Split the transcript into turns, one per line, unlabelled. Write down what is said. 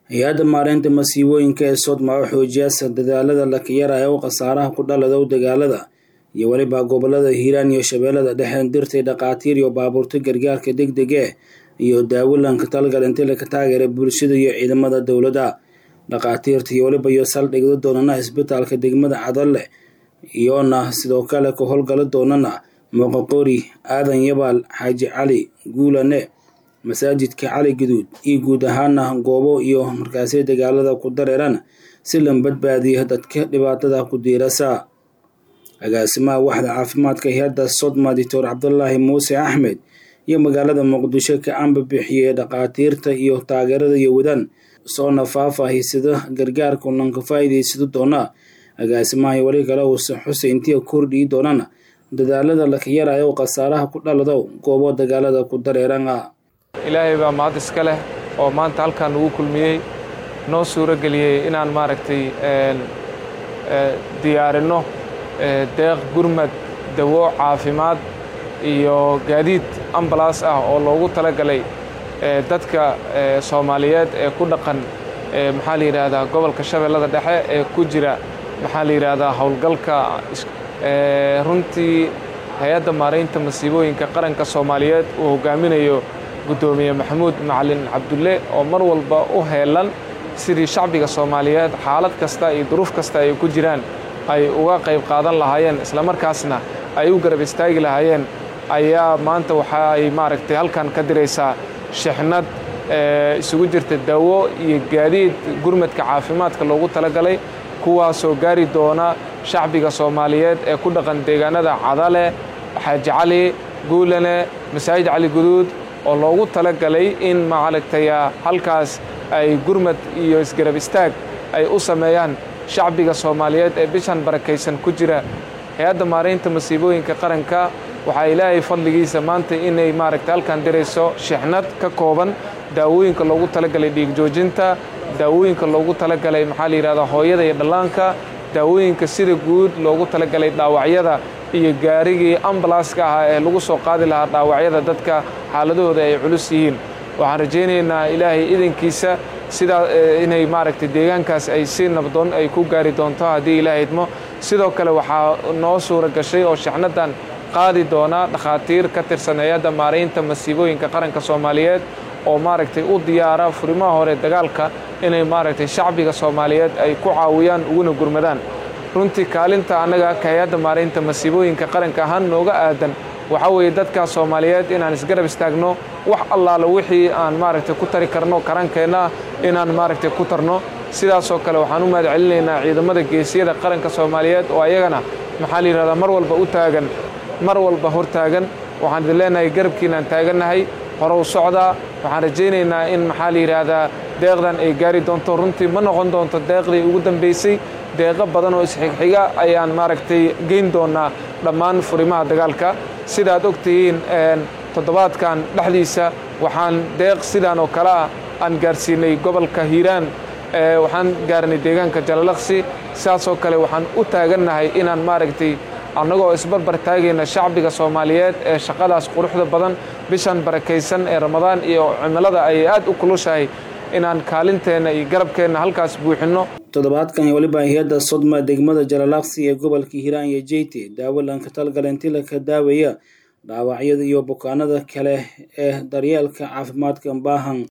hay-adda maareynta masiibooyinka ee sodma oo xoojiyaasa dadaalada lakiyara ee u khasaaraha ku dhaladow dagaalada iyo weliba gobolada hiiraan iyo shabeellada dhexe dirtay dhakhaatiir iyo baabuurta gargaarka deg dege iyo daawilanka talgalinti laka taageera bulshada iyo ciidamada dowladda dhakhaatiirta iyo weliba iyo saldhigda doonana isbitaalka degmada cadalle iyoona sidoo kale ka howlgala doonana muuqaqori aadan yabaal xaaji cali guulane masaajidka cali guduud iyo guud ahaana goobo iyo markaasi dagaalada ku dareeran si la badbaadiya dadka dhibaatada ku diirasa agaasimaha waxda caafimaadka hay-adda sodma doctor cabdulaahi muuse axmed iyo magaalada muqdisho ka ambabixiyey dhakhaatiirta iyo taageerada iyo wadan soona faahfaahisada gargaarka unanka faa'iidaysado doona agaasimaha weli kale uuse xuseyntiya kordhii doonana dadaalada lakayarayo khasaaraha ku dhalado goobo dagaalada ku dareerana
ilaahay baa mahad iska leh oo maanta halkaan ugu kulmiyey noo suuro geliyey inaan maaragtay diyaarinno deeq gurmad dawo caafimaad iyo gaadiid ambalaas ah oo loogu talagalay dadka soomaaliyeed ee ku dhaqan maxaa la yidhaahdaa gobolka shabeellada dhexe ee ku jira maxaa la yidhaahdaa howlgalka runtii hay-adda maaraynta masiibooyinka qaranka soomaaliyeed uu hogaaminayo guddoomiye maxamuud macalin cabdulle oo mar walba u heelan sidii shacbiga soomaaliyeed xaalad kasta iyo duruuf kasta ay ku jiraan ay uga qayb qaadan lahaayeen islamarkaasna ay u garab istaagi lahaayeen ayaa maanta waxa ay maaragtay halkan ka diraysaa shixnad isugu jirta dawo iyo gaadiid gurmadka caafimaadka loogu talagalay kuwaasoo gaari doona shacbiga soomaaliyeed ee ku dhaqan deegaanada cadale xaaji cali guulane masaajid cali guduud oo loogu talagalay in maaragtaya halkaas ay gurmad iyo isgarab istaag ay u sameeyaan shacbiga soomaaliyeed ee bishan barakaysan ku jira hay-adda maaraynta masiibooyinka qaranka waxaa ilaahay fadligiisa maanta inay maaragtay halkan dirayso shixnad ka kooban daawooyinka loogu talagalay dhiig joojinta daawooyinka loogu talagalay maxaa la yidhahdaa hooyada iyo dhallaanka daawooyinka sida guud loogu talagalay dhaawacyada iyo gaarigii ambalaaska ahaa ee lagu soo qaadi lahaa dhaawacyada dadka xaaladahooda ay culus yihiin waxaan rajaynaynaa ilaahay idankiisa sidaa inay maaragtay deegaankaas ay si nabdoon ay ku gaari doonto haddii ilaahay idmo sidoo kale waxaa noo suura gashay oo shixnadan qaadi doona dhakhaatiir ka tirsan hay-adda maaraynta masiibooyinka qaranka soomaaliyeed oo maaragtay u diyaara furimaha hore dagaalka inay maaragtay shacbiga soomaaliyeed ay ku caawiyaan uguna gurmadaan runtii kaalinta annaga ka hay-adda maaraynta masiibooyinka qaranka ahaan nooga aadan waxaa weeye dadka soomaaliyeed inaan isgarab istaagno wax allaala wixii aan maaragtay ku tari karno karankeenna inaan maaragtay ku tarno sidaasoo kale waxaan u mahad celinaynaa ciidamada geesiyada qaranka soomaaliyeed oo ayagana maxaa la yidhahdaa mar walba u taagan mar walba hor taagan waxaan idin leenahay garabkiinaan taagannahay horow socdaa waxaan rajaynaynaa in maxaa la yidhaahdaa deeqdan ay gaari doonto runtii ma noqon doonto deeqdii ugu dambaysay deeqo badan oo isxigxiga ayaan maaragtay geyn doonaa dhammaan furimaha dagaalka sidaad og tihiin toddobaadkan dhexdiisa waxaan deeq sidaan oo kale ah aan gaarsiinay gobolka hiiraan waxaan gaarnay deegaanka jalalaqsi sidaasoo kale waxaan u taagannahay inaan maaragtay annagoo isbarbar taagayna shacbiga soomaaliyeed ee shaqadaas quruxda badan bishan barakaysan ee ramadaan iyo cimilada ay aad u kulushahay inaan kaalinteenna iyo garabkeenna halkaas buuxinno
toddobaadkan weliba hay-adda sodma degmada jalalaqsi ee gobolka hiiraan iyo jeyte daawalanka talgalinti laka daawaya dhaawacyada iyo bukaanada kale ee daryeelka caafimaadka baahan